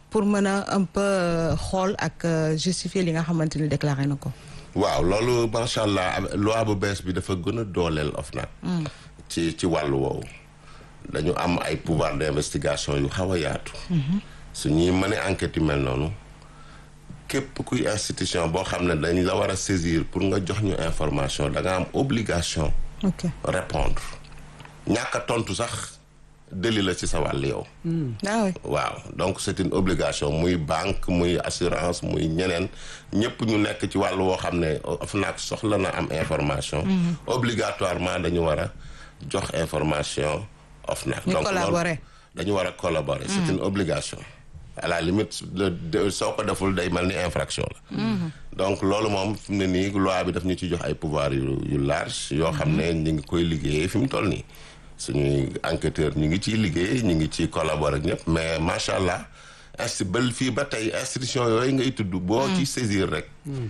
pour mën a un peu xool ak justifier li nga xamante ni déclaré na ko. waaw loolu macha allah loi bu bees bi dafa gën a dooleel OFNAC. ci ci wàllu woowu. dañu am ay pouvoir d'investigation yu xaw a yaatu. su ñuy mën a enquête yu mel noonu. képp kuy institution boo xam ne dañ la war a saisir pour nga jox ñu information da nga am obligation. ok répondre ñàkk a tontu sax délit la ci sa wàll yow. ah oui waaw donc c'est une obligation muy banque muy assurance muy ñeneen ñëpp ñu nekk ci wàll woo xam ne OFNAC soxla na am information. obligatoirement dañu war a jox information OFNAC. ñu donc collaborer. loolu dañu war a collaborer. c'est une obligation. à la limite le soo ko deful day mel ni infraction la. donc loolu moom fi mu ne nii loi bi daf ñu ci jox ay pouvoir yu yu large yoo xam ne ñu ngi koy liggéeyee fi mu toll nii. suñuy enquêteur ñu ngi ciy liggéey ñu ngi ciy collaborer ak ñëpp mais macha allah insti ba fii ba tey institution yooyu ngay tudd. boo ci saisir rek.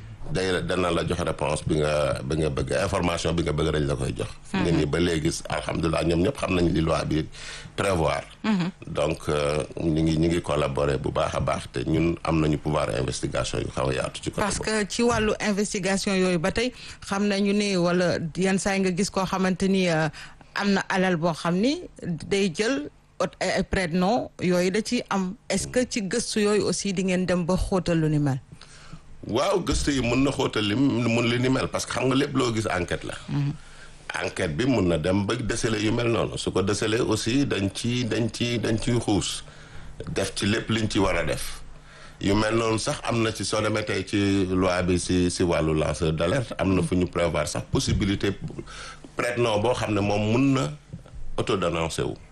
day dana la jox réponse bi nga bi nga bëgg information bi nga bëgg dañ la koy jox. nga ni ba léegi alhamdulilah ñoom ñëpp xam nañ li loi bi prévoir. donc ñu ngi ñu ngi collaborer bu baax a baax te ñun am nañu pouvoir investigation yu xaw a yaatu. ci côté parce que ci wàllu investigation yooyu ba tey xam nañu ne wala yan saa nga gis koo xamante ni. am na alal boo xam ni day jël ay prête-nom yooyu da ciy am est-ce que ci gëstu yooyu aussi di ngeen dem ba xóotal lu ni mel. waaw gëstu yi mun na xóotal li mun li ni mel parce que xam nga lépp loo gis enquête la. enquête bi mun na dem ba déceler yu mel noonu su ko déceler aussi dañ ci dañ ci dañ ciy xuus def ci lépp liñ ci war a def. yu mel noonu sax am na ci soo demee tey ci loi bi si si wàllu lanceur d'alerte am na fu ñu prévoir sax possibilité prête-nom boo xam ne moom mun na auto-dénoncer wu.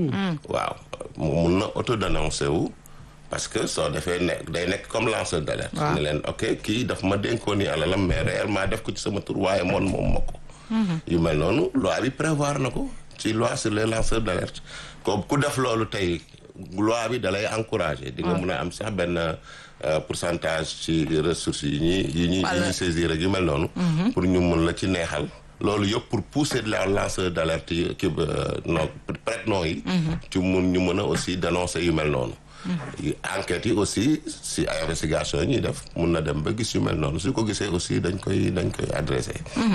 waaw mun na auto-dénoncer wu parce que soo defee nekk day nekk comme lanceur d'alerte. waaw ne leen ok kii daf ma dénkoon ni alalam mais réellement def ko ci sama tur waaye moom moom ma ko. yu mel noonu loi bi prévoir na ko ci loi sur les lanceurs d'alerte ko ku def loolu tey. loi bi dalay encourager di nga mun a am sax benn pourcentage ci ressources yi ñuy yi ñuy yi ñuy saisir ak yu mel noonu pour ñu mun la ci neexal loolu yëpp pour pousser la lanceur d'alerte yi ki non prête-nom yi ci mun ñu mën a aussi dénoncer yu mel noonu enquêtes yi aussi si ay investigation yi ñuy def mun na dem ba gis yu mel noonu su ko gisee aussi dañ koy dañ koy adressé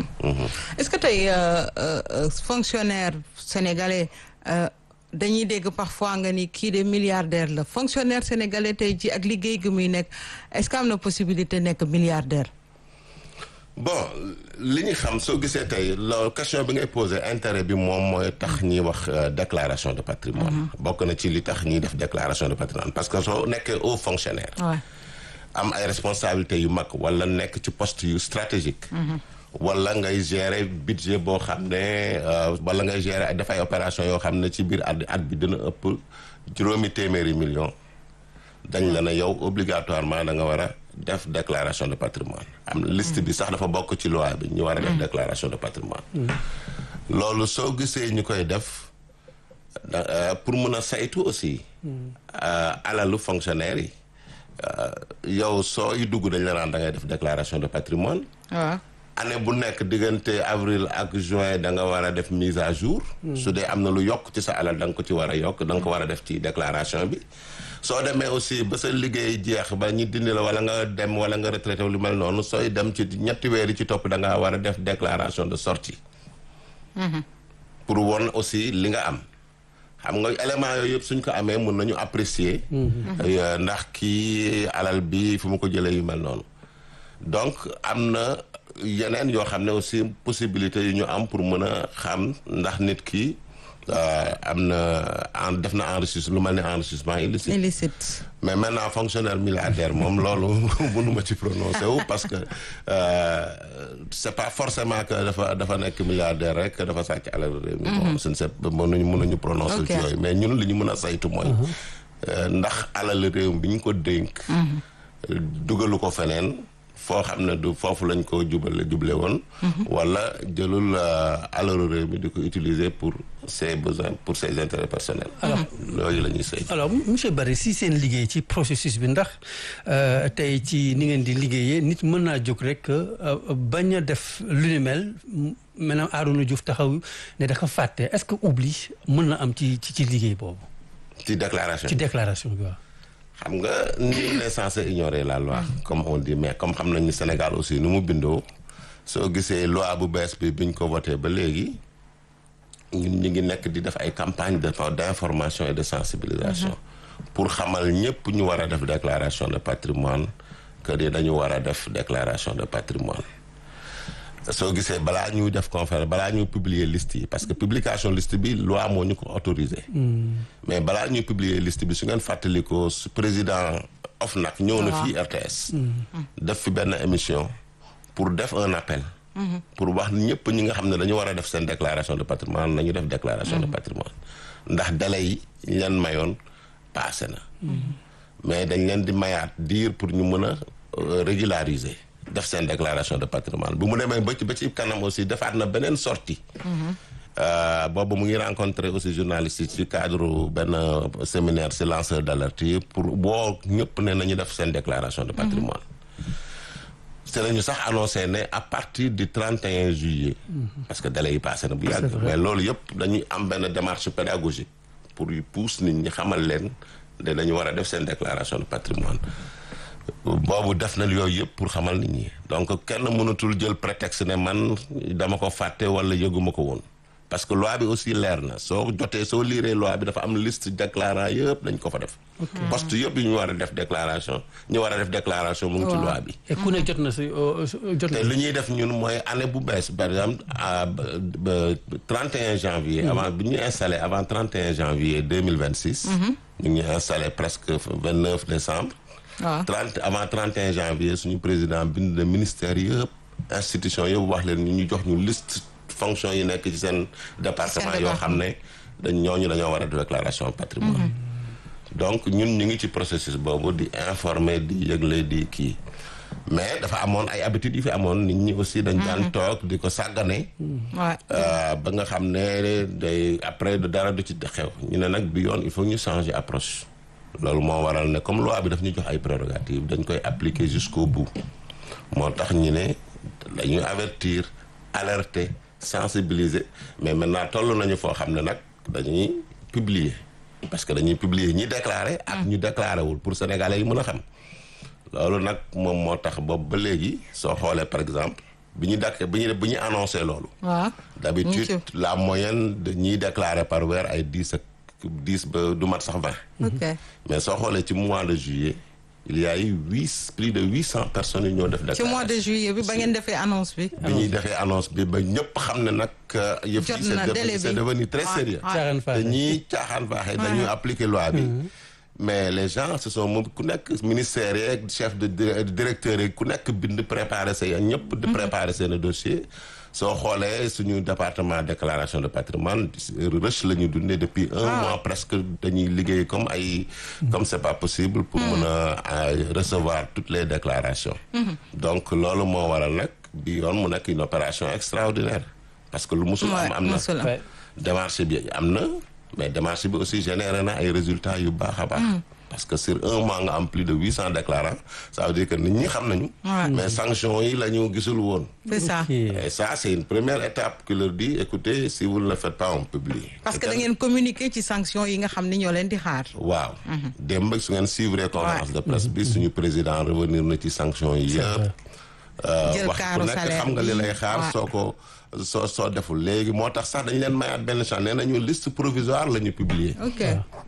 est-ce que tey fonctionnaire sénégalais dañuy dégg parfois nga ni kii de milliardaire la fonctionnaire sénégalais tey ji ak liggéey gi muy nekk est-ce que am na possibilité nekk milliardaire. bon li ñu xam soo gisee tey loolu question bi ngay posé intérêt bi moom mooy tax ñuy wax déclaration de patrimoine bokk na ci li tax ñuy def déclaration de patrimoine parce que soo nekkee haut fonctionnaire. am ay responsabilités yu mag wala nekk ci poste yu stratégique. wala ngay gérer budget boo xam ne wala ngay gérer def ay opération yoo xam ne ci biir at at bi dina ëpp juróomi téeméeri million dañ la ne yow obligatoirement da nga war a def déclaration de patrimoine am liste bi sax dafa bokk ci loi bi ñu war a def déclaration de patrimoine loolu soo gisee ñu koy def pour mun a saytu aussi alalu fonctionnaire yi yow sooy dugg dañ la naan da ngay def déclaration de patrimoine waaw année bu nekk diggante avril ak juin da nga war a def mise à jour. su dee am na lu yokk ci sa alal da nga ko ci war a yokk da nga ko war a def ci déclaration bi. soo demee aussi ba sa liggéey jeex ba ñu dindi la wala nga dem wala nga retraité lu mel noonu sooy dem ci ñetti weer yi ci topp da nga war a def déclaration de sortie. pour won aussi li nga am. xam nga élément yooyu yëpp suñ ko amee mun nañu apprécier. ndax kii alal bi fu mu ko jëlee yu mel noonu. donc am na yeneen yoo xam ne aussi possibilité yu ñu am pour mën a xam ndax nit ki am na en def na enrichissement lu mel ne enrichissement illicite. illicite. mais maintenant fonctionnaire milliardaire moom loolu mënuma ci prononcer wu parce que c'est pas forcément que dafa dafa nekk milliardaire rek dafa sàcc alal réew mi. bon suñu seet mënuñu mënuñu prononcer ci yooyu mais ñun li ñu mën a saytu mooy. ndax alal réew mi bi ñu ko dénk. dugalu ko feneen. foo xam ne du foofu lañ ko jubale juble woon wala jëlul alalu réew mi di ko utiliser pour ses besoins pour ses intérêts personnels alors loolu la ñuy saytu alors monsieur Barry si seen liggéey ci processus bi ndax tey ci ni ngeen di liggéeyee nit mën naa jóg rek bañ a def lu ni mel maintenant Arouna Diouf taxaw ne dafa fàtte est-ce que oubli mën na am ci ci ci liggéey boobu ci déclaration ci déclaration bi waaw xam nga nul n'est censé ignorer la loi comme on dit mais comme xam nañu Sénégal aussi nu mu bindoo soo gisee loi bu bees bi biñ ko voté ba léegi ñun ñu ngi nekk di def ay campagne de d'information et de sensibilisation pour xamal ñëpp ñu war a def déclaration de patrimoine que ni dañu war a def déclaration de patrimoine soo gisee balaa ñuy def conférence balaa ñuy publier liste yi parce que publication liste bi loi moo ñu ko autorisé mais balaa ñuy publier liste bi su ngeen fàttalikoo su président OFNAC ñëw na fii RTS def fi benn émission pour def un appel pour wax ñëpp ñi nga xam ne dañu war a def seen déclaration de patrimoine nañu def déclaration de patrimoine ndax délai yi ñu leen mayoon passé na mais dañ leen di mayaat diir pour ñu mën a régulariser def seen déclaration de patrimoine bu mu demee ba ci ba ci kanam aussi defaat na beneen sortie boobu mu ngi rencontré aussi journalistes yi ci cadre benn séminaire ci lanceur d'alerte yi pour boo ñëpp ne nañu def seen déclaration de patrimoine c'est lañu sax annoncé ne à partir du 31 juillet parce que délai yi passé na bu yàgg mais loolu yëpp dañuy am benn démarche pédagogique pour yu pousse nit ñi xamal leen ne dañu war a def seen déclaration de patrimoine boobu def na yooyu yëpp pour xamal nit ñi donc kenn mënatul jël prétexte ne man dama ko fàtte wala yëguma ko woon parce que loi bi aussi leer na soo jotee soo liiree loi bi dafa am liste déclarant yëpp dañ ko fa def poste yëpp yi ñu war a def déclaration ñu war a def déclaration mu ngi ci loi bi et ku ne jot na si jot na te li ñuy def ñun mooy année bu bees par exemple à 31 janvier avant bi ñu installé avant 31 janvier 2026 ñu ngi installé presque 29 décembre waaw 30 avant 31 janvier suñu président bind na ministère yëpp institution yëpp wax leen ñu ñu jox ñu liste fonction yi nekk ci seen département Seen yoo xam ne dañ ñooñu dañoo war a def déclaration patrimoine donc ñun ñu ngi ci processus boobu di informer di yëgle di kii mais dafa amoon ay habitudes yi fi amoon nit ñi aussi dañ daan toog di ko sàggane waaw ba nga xam ne day après dara du ci xew ñu ne nag bi yoon il faut ñu changer approche loolu moo waral ne comme loi bi daf ñu jox ay prérogatives dañ koy appliquer jusqu'au bout moo tax ñu ne dañuy avertir alerter sensibiliser mais maintenant toll nañu foo xam ne nag dañuy publier parce que dañuy publier ñi déclaré ak ñu déclaré wul pour sénégalais yi mën a xam loolu nag moom moo tax boobu ba léegi soo xoolee par exemple bi ñu dakk bi ñu bi ñu annoncé loolu waaw d'habitude la moyenne de ñiy déclaré par weer ay dix ak dix ba du mat sax vingt ok mais soo xoolee ci mois de juillet il y a eu huit plus de huit cent personnes yu ñoo def ci déclaration mois de juillet bi ba ngeen defee annonce bi bi ñuy defee annonce bi ba ñëpp xam ne nag yëf Jot yi na c'est délai devenu c'est bi. devenu très Ouais, sérieux ouais. caaxaan te faaxe ñii caaxaan faaxee dañuy appliquer loi bi mais les gens ce sont moom ku nekk ministère yeeg chef de di- directeur yi ku nekk bind préparer say ñëpp di préparer seen dossier soo xoolee suñu département déclaration de patrimoine rush la ñu dundee depuis un mois presque dañuy liggéey comme ay comme c'est pas possible pour mën a euh, recevoir toutes les déclarations donc loolu moo waral nag bi yoon mu nekk une opération extraordinaire parce que lu musul am am na mosul am. Ouais. démarche bi am na mais démarche bi aussi généré na ay résultats yu baax a baax. parce que sur un mois nga am plus de huit cents déclarants ça veut dire que nit ñi xam nañu. Ouais. mais sanctions yi la ñu gisul woon. c'est ça Ok. et ça c'est une première étape qui leur dit écoutez si vous ne le faites pas on publie. parce que da ngeen communiquer ci sanction yi nga xam ni ñoo leen di xaar waaw. démb su ngeen suivre conférence de presse bi suñu président revenir na ci sanctions yi yëpp. Jël wax ku kaaru nekk salaire xam nga li bi. lay xaar Ouais. soo ko soo soo deful léegi moo tax sax dañu leen mayaat benn chance nee nañu liste provisoire la ñu publier. ok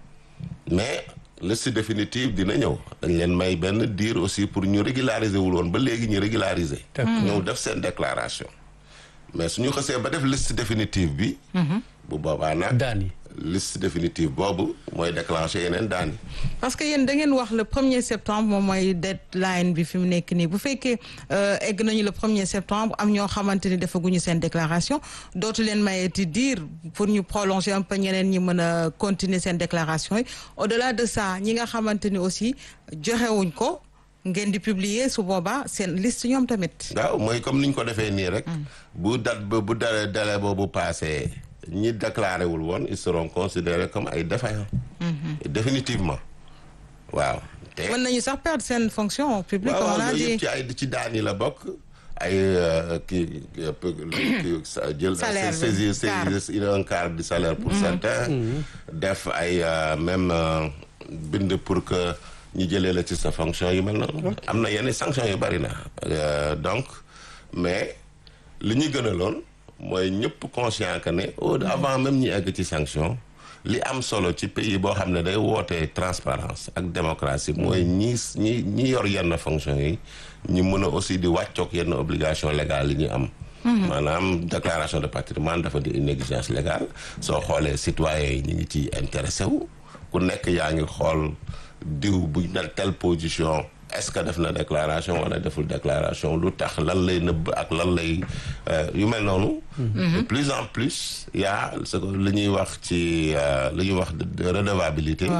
mais liste définitive dina ñëw dañ leen may benn diir aussi pour ñu régulariser wul woon ba léegi ñu régulariser. ñëw def seen déclaration. mais suñu xësee ba def liste définitive bi. bu boobaa nag. daan yi liste définitive boobu mooy déclencher yeneen daan yi. parce que yéen da ngeen wax le premier septembre moom mooy deadline bi fi mu nekk nii bu fekkee euh, egg nañu le premier septembre am ñoo xamante ni defaguñu seen déclaration dootu leen mayeti dire pour ñu prolonger un peu ñeneen ñi mën a continuer seen déclaration yi au delà de ça ñi nga xamante ni aussi joxewuñ ko ngeen di publier su boobaa seen liste ñoom tamit. waaw mooy comme ni ñu ko defee nii rek. bu date ba bu dale délai boobu passé ñi déclaré wul woon ils seront considérés comme ay défaillants. définitivement waaw. te mën nañu sax perdre seen fonction publique comme on waaw a yooyu dit yëpp ci ay ci daan yi la bokk ay euh, kii kii sa- jël Salaire bi, saisir quart. saisir un quart du salaire pour certains def ay euh, même euh, bind pour que ñu jëlee la ci sa fonction yu mel noonu. am na yenn sanction yu bari na donc mais li ñu gënaloon mooy ñëpp conscient que ne au avant même ñi egg ci sanction li am solo ci pays boo xam ne day wootee transparence ak démocratie mooy ñi ñi ñi yor yenn fonction yi ñu mën a aussi di wàccoog yenn obligation légale yi ñu am maanaam déclaration de patrimoine dafa di une exigence légale soo xoolee citoyens yi ñu ngi ci intéressé wu ku nekk yaa ngi xool diw bu dal telle position est-ce que def na déclaration wala deful déclaration lu tax lan lay nëbb ak lan lay yu mel noonu de plus en plus y a ce que li ñuy wax ci li ñuy wax redevabilité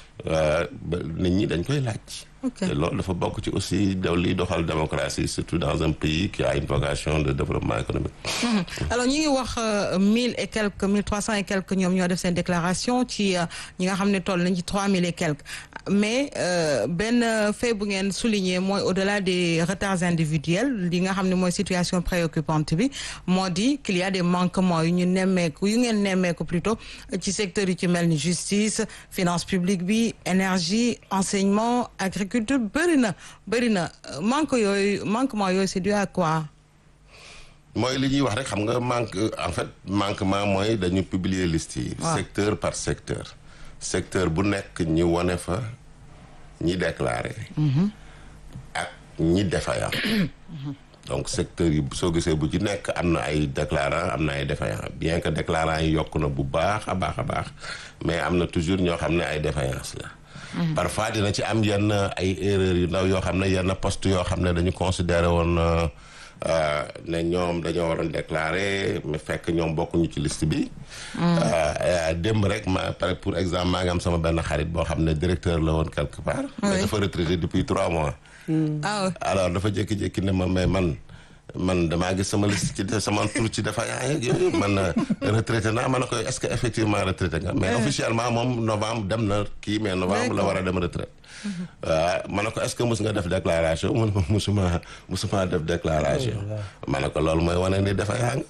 nit ñi dañ koy laaj te loolu dafa bokk ci aussi daw liy doxal démocratie surtout dans un pays qui a une vocation de développement économique alors ñu ngi wax mille et quelques mille trois cent et quelques ñoom ñoo def seen déclaration ci ñi nga xam ne toll nañ ci trois mille et quelques mais benn fait bu ngeen souligner mooy au-delà des retards individuels li nga xam ne mooy situation préoccupante bi moo di qu'il y a des manquements yu ñu nemmeeku yu ngeen nemmeeku plutôt ci secteur yi ci mel ni justice finance publique bi énergie enseignement agriculture culture bëri na bëri na manque yooyu manquement yooyu c'est dû à quoi mooy li ñuy wax rek xam nga manque en fait manquement mooy dañu publier liste yi secteur par secteur secteur bu nekk ñi wone fa ñi déclaré ak ñi défaillant donc secteur yi soo gisee bu ci nekk am na ay déclarant am na ay défaillant bien que déclarant yi yokk na bu baax a baax a baax mais am na toujours ñoo xam ne ay défaillance la parfois dina ci am yenn ay erreurs yu ndaw yoo xam ne yenn poste yoo xam ne dañu considéré woon ne ñoom dañoo waroon déclarer mais fekk ñoom bokkuñu ci liste bi. démb rek ma pare pour exemple maa ngi am sama benn xarit boo xam ne directeur la woon quelque part. mais dafa retraité depuis trois mois. alors dafa jékki-jékki ne ma mais man. man damaa gis sama liste ci sama tur ci dafa yaa yooyu man retraité naa ma ne ko est-ce que effectivement retraité nga mais officiellement moom novembre dem na kii mais novembre la war a dem retraite waaw ma ne ko est-ce que mus nga def déclaration mun ma musuma musuma def déclaration ma ne ko loolu mooy wane ni dafa yaa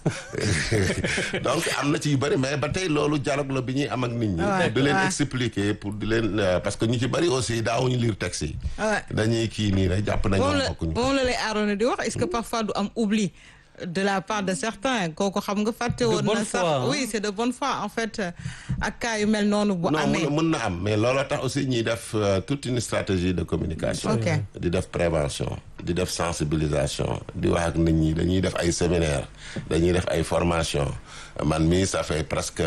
donc am na ci yu bëri mais ba tey loolu dialogue la bi ñuy am ak nit ñi pour di leen expliquer pour di leen parce que ñu ci bëri aussi daawuñu lire texte yi dañuy kii nii rek jàpp nañu bokkuñu moom la lay aaroon di wax est-ce que parfois du am oubli de la part de certains kooku xam nga fàtte woon na sax oui c'est de bonne foi en fait ak cas yu mel noonu bu amee mën na am mais looloo tax aussi ñuy def toute une stratégie de communication di def prévention di def sensibilisation di wax ak nit ñi dañuy def ay séminaire dañuy def ay formation man mii ça fait presque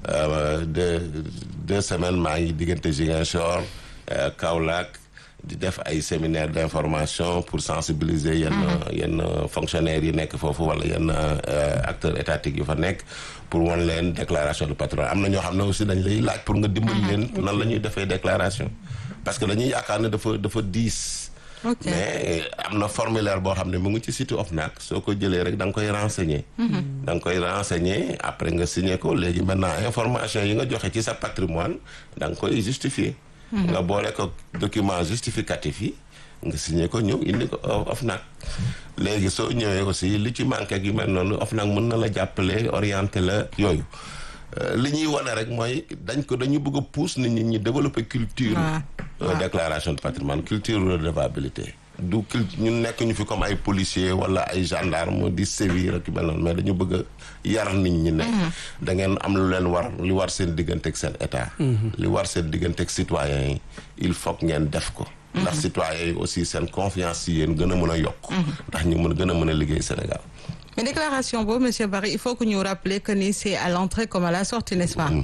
deux deux semaines maa ngi diggante Ziguinchor Kaolack di def ay séminaire d'information pour sensibiliser yenn yenn fonctionnaires yi nekk foofu wala yenn acteurs étatiques yu fa nekk pour wan leen déclaration de patrimoine am na ñoo xam ne aussi dañ lay laaj pour nga dimbali leen nan la ñuy defee déclaration parce que dañuy yaakaar ne dafa dafa diis mais am na formulaire boo xam ne mu ngi ci site OFNAC soo ko jëlee rek da nga koy renseigner da nga koy renseigner après nga signer ko léegi maintenant information yi nga joxe ci sa patrimoine da nga koy justifier nga boole ko document justificatif yi nga signé ko ñëw indi ko OFNAC léegi soo ñëwee aussi li ci manqué ak yu mel noonu OFNAC mën na la jàppale orienté la yooyu li ñuy wane rek mooy dañ ko dañu bëgg a pousse nit ñi ñu développer culture déclaration de patrimoine culture redevabilité du culture ñu nekk ñu fi comme ay policiers wala ay gendarme di sévir ak yu mel noonu mais dañu bëgg a yar nit ñi ne da ngeen am lu leen war li war seen diggante ak seen état li war seen diggante ak citoyens yi il faut que ngeen def ko ndax citoyens yi aussi seen confiance yi yéen gën a mën a yokk ndax ñu mën gën a mën a liggéey Sénégal mais déclaration boobu monsieur Barry il faut que ñu rappeler que ni c'est à l'entrée comme à la sortie n'est-ce pas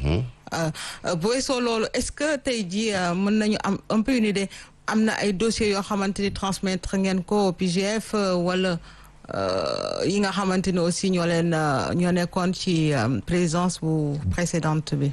bu weesoo loolu est-ce que tey jii mën nañu am un peu une idée am na ay dossiers yoo xamante ni transmettre ngeen ko PGF wala yi nga xamante ni aussi ñoo leen ñoo nekkoon ci présidence bu précédente bi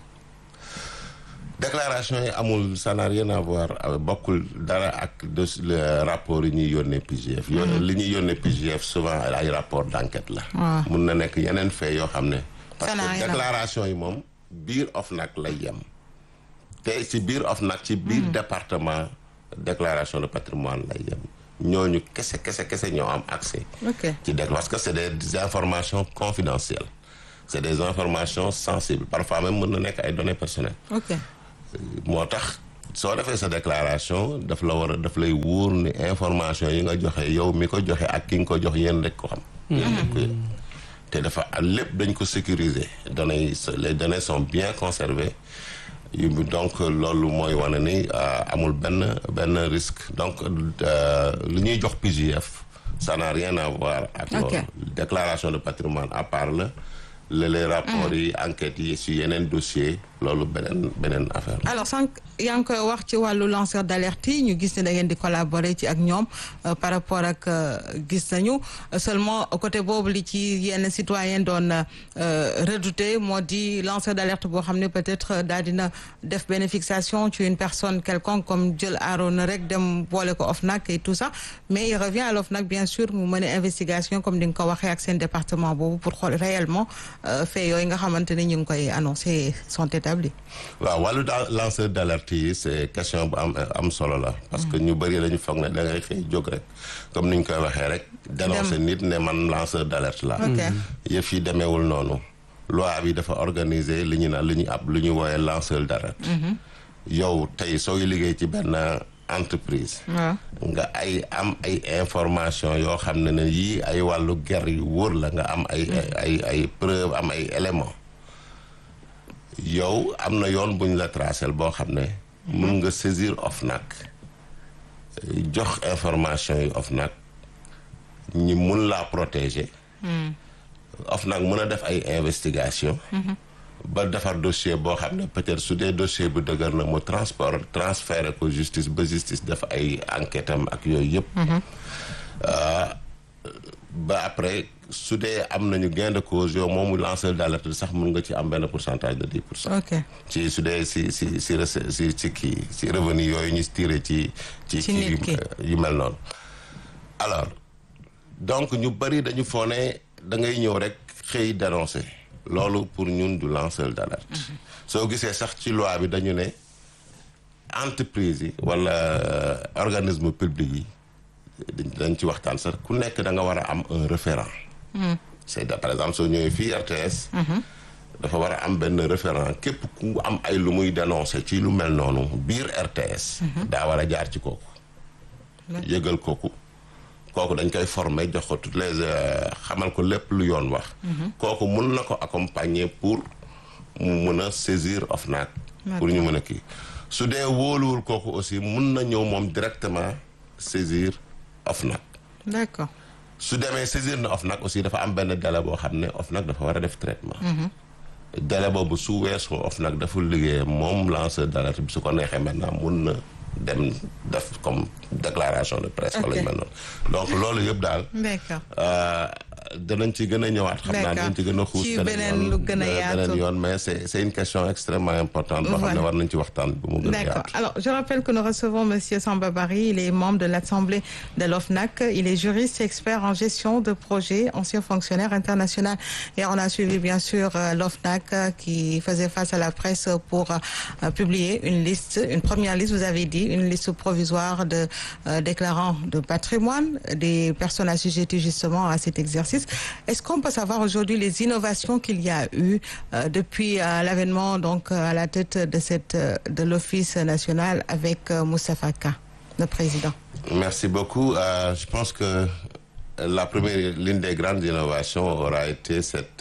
déclaration yi amul ça n'a rien à voir bokkul dara ak de rapport yi ñuy yónnee PGF yo li ñuy yónnee PGF souvent ay rapport d'enquête la mun na nekk yeneen fait yoo xam ne parce que déclaration yi moom biir OFNAC lay yem te ci biir OFNAC ci biir département déclaration de patrimoine lay yem ñooñu kese kese kese ñoo am accès ci dé parce que c'est des informations confidentielles c'est des informations sensibles parfois même mën na nekk ay données personnelles moo tax soo defee sa déclaration daf la war a daf lay wóor ni information yi nga joxe yow mi ko joxe ak ki nga ko jox yéen rek ko xam. yéen rek ko yéen. te dafa lépp dañ ko sécuriser données yi les données sont bien conservées yu donc loolu mooy wane ni amul benn benn risque donc li ñuy jox PJF ça n'a rien à voir ak loolu déclaration de patrimoine à part la la les rapports yi enquêtes yi si yeneen dossier loolu beneen beneen affaire alors sànq yaa ngi koy wax ci wàllu lanceur d'alerte yi ñu gis ne da ngeen di collaborer ci ak ñoom par rapport ak gis nañu seulement côté boobu li ci yenn citoyen doon redouté moo di lanceur d'alerte boo xam ne peut-être daal dina def benn fixation ci une personne quelconque comme jël Arona rek dem boole ko OFNAC et tout ça mais il revient à l'OFNAC bien sûr mu mën a investigation comme di nga ko waxee ak seen département boobu pour xool réellement fait yooyu nga xamante ne ñu ngi koy annoncé sont établis. waaw wàllu daal lanceur d'alerte yi c'est question bu am am solo la. parce que ñu bëri dañu foog ne da ngay xëy jóg rek comme ni ñu koy waxee rek. dénoncer nit ne man lanceur d'alerte la. yëf yi demeewul noonu. loi bi dafa organiser li ñu naan li ñu ab lu ñu wooyee lanceur d'alerte. yow tey sooy liggéey ci benn entreprise. nga ay am ay information yoo xam ne ne yii ay wàllu ger yu wóor la nga am ay ay ay preuve am ay éléments. yow am na yoon bu ñu la tracé boo xam ne mun nga saisir OFNAC jox information yi OFNAC ñi mun laa protéger OFNAC mun a def ay investigation ba defar dossier boo xam ne peut-être su dee dossier bu dëgër na mu transport transféré ko justice ba justice def ay enquête am ak yooyu yëpp ba après su dee am nañu gain de cause yow moomu lanceur d'alerte sax mun nga ci am benn pourcentage de dix pour cent. ok ci su dee si si si si si kii si revenu yooyu ñu tiré ci. ci ci yu mel noonu. alors donc ñu bëri dañu foo ne da ngay ñëw rek xëy dénoncer loolu pour ñun du lanceur d'alerte. soo gisee sax ci loi bi dañu ne entreprise yi wala organisme public yi. dañ ci waxtaan sax ku nekk da nga war a am un référent c'est par exemple soo ñëwee fii RTS dafa war a am benn référent képp ku am ay lu muy dénoncer ci lu mel noonu biir RTS daa war a jaar ci kooku yëgal kooku kooku dañ koy former jox ko toutes les xamal ko lépp lu yoon wax kooku mun na ko accompagner pour mu mun a saisir OFNAC pour ñu mën a kii su dee wóoluwul kooku aussi mun na ñëw moom directement saisir OFNAC. d'accord. su demee saisir na OFNAC aussi dafa am benn délai boo xam ne OFNAC dafa war a def traitement. délai boobu su weesoo OFNAC dafa liggéey moom lanceur d'alerte bi su ko neexee maintenant mun na dem def comme déclaration de presse. wala yu mel noonu donc loolu yëpp daal. d'accord. danañ ci gën a ñëwaat. xam naa danañ ci gën a xuus. ci beneen lu gën a yaatu beneen yoon mais c'est c'est une question extrêmement importante. boo xam ne war nañ ci waxtaan bu mu gën a yaatu. D'accord. Alors, je rappelle que nous recevons Monsieur Samba Bari. Il est membre de l'Assemblée de l'OFNAC. Il est juriste, expert en gestion de projets, ancien fonctionnaire international. Et on a suivi, bien sûr, l'OFNAC qui faisait face à la presse pour publier une liste, une première liste, vous avez dit, une liste provisoire de déclarants de patrimoine, des personnes assujetties justement à cet exercice. Est-ce qu'on peut savoir aujourd'hui les innovations qu'il y a eu euh, depuis euh, l'avènement donc à la tête de cette de l'Office national avec euh, Moustapha Ka, le président Merci beaucoup. je pense que la première, l'une des grandes innovations aura été cette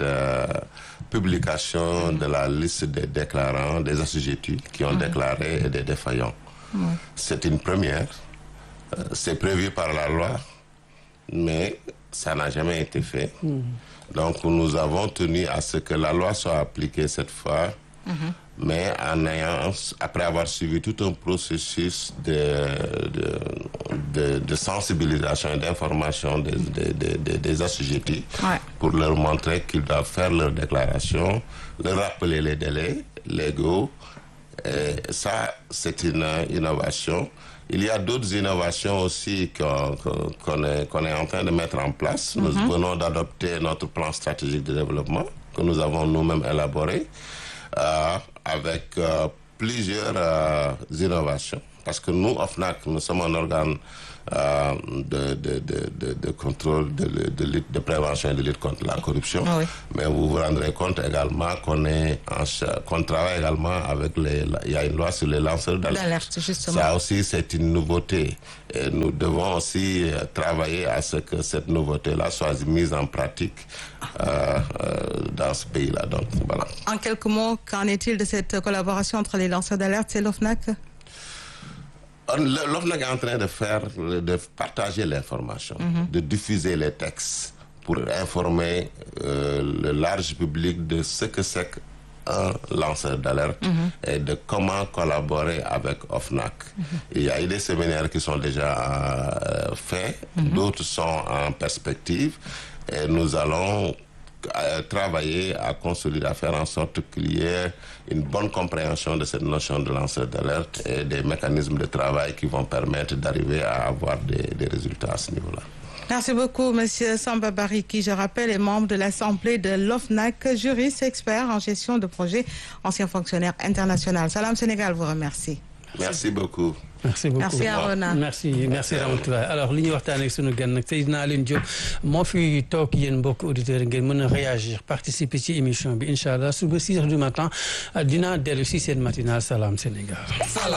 publication de la liste des déclarants, des assujettis qui ont déclaré et des défaillants. C'est une première. C'est prévu par la loi, mais ça n'a jamais été fait. Donc nous avons tenu à ce que la loi soit appliquée cette fois, mais en ayant, après avoir suivi tout un processus de, de, de, de sensibilisation et d'information des, des, des, des assujettis Ouais. pour leur montrer qu'ils doivent faire leur déclaration, leur rappeler les délais légaux. Et ça, c'est une euh, innovation. Il y a d'autres innovations aussi qu'on qu'on- qu'on est, qu'on est en train de mettre en place. Nous venons d'adopter notre plan stratégique de développement que nous avons nous-mêmes élaboré euh, avec euh, plusieurs euh, innovations. parce que nous OFNAC nous sommes un organe euh, de, de, de, de, de contrôle, de, de, lutte, de prévention et de lutte contre la corruption. Ah oui. Mais vous vous rendrez compte également qu'on est en cha- qu'on travaille également avec les, il y a une loi sur les lanceurs d'alerte. D'alerte, justement. Ça aussi, c'est une nouveauté. Et nous devons aussi euh, travailler à ce que cette nouveauté-là soit mise en pratique euh, euh, dans ce pays-là. Donc, voilà. En quelques mots, qu'en est-il de cette collaboration entre les lanceurs d'alerte et l'OFNAC On- le- L'OFNAC est en train de faire, de partager l'information, de diffuser les textes pour informer euh, le large public de ce que c'est qu'un lanceur d'alerte et de comment collaborer avec OFNAC. Il y a eu des séminaires qui sont déjà euh, faits, d'autres sont en perspective et nous allons à travailler à consolider, à faire en sorte qu'il y ait une bonne compréhension de cette notion de lanceur d'alerte et des mécanismes de travail qui vont permettre d'arriver à avoir des, des résultats à ce niveau-là. Merci beaucoup, Monsieur Samba Barry, qui, je rappelle, est membre de l'Assemblée de l'OFNAC, juriste expert en gestion de projet, ancien fonctionnaire international. Salam Sénégal vous remercie. Merci beaucoup. merci beaucoup Merci Arona. merci merci Ramatoulaye alors li ñuy waxtaanee ak sunu gan nag Seydina Alioune Diop moo fi toog yéen mbokk auditeurs ngeen mën a réagir participer ci émission bi incha allah suba 6 heures du matin dinaa dellu si seen matinal Salam Sénégal.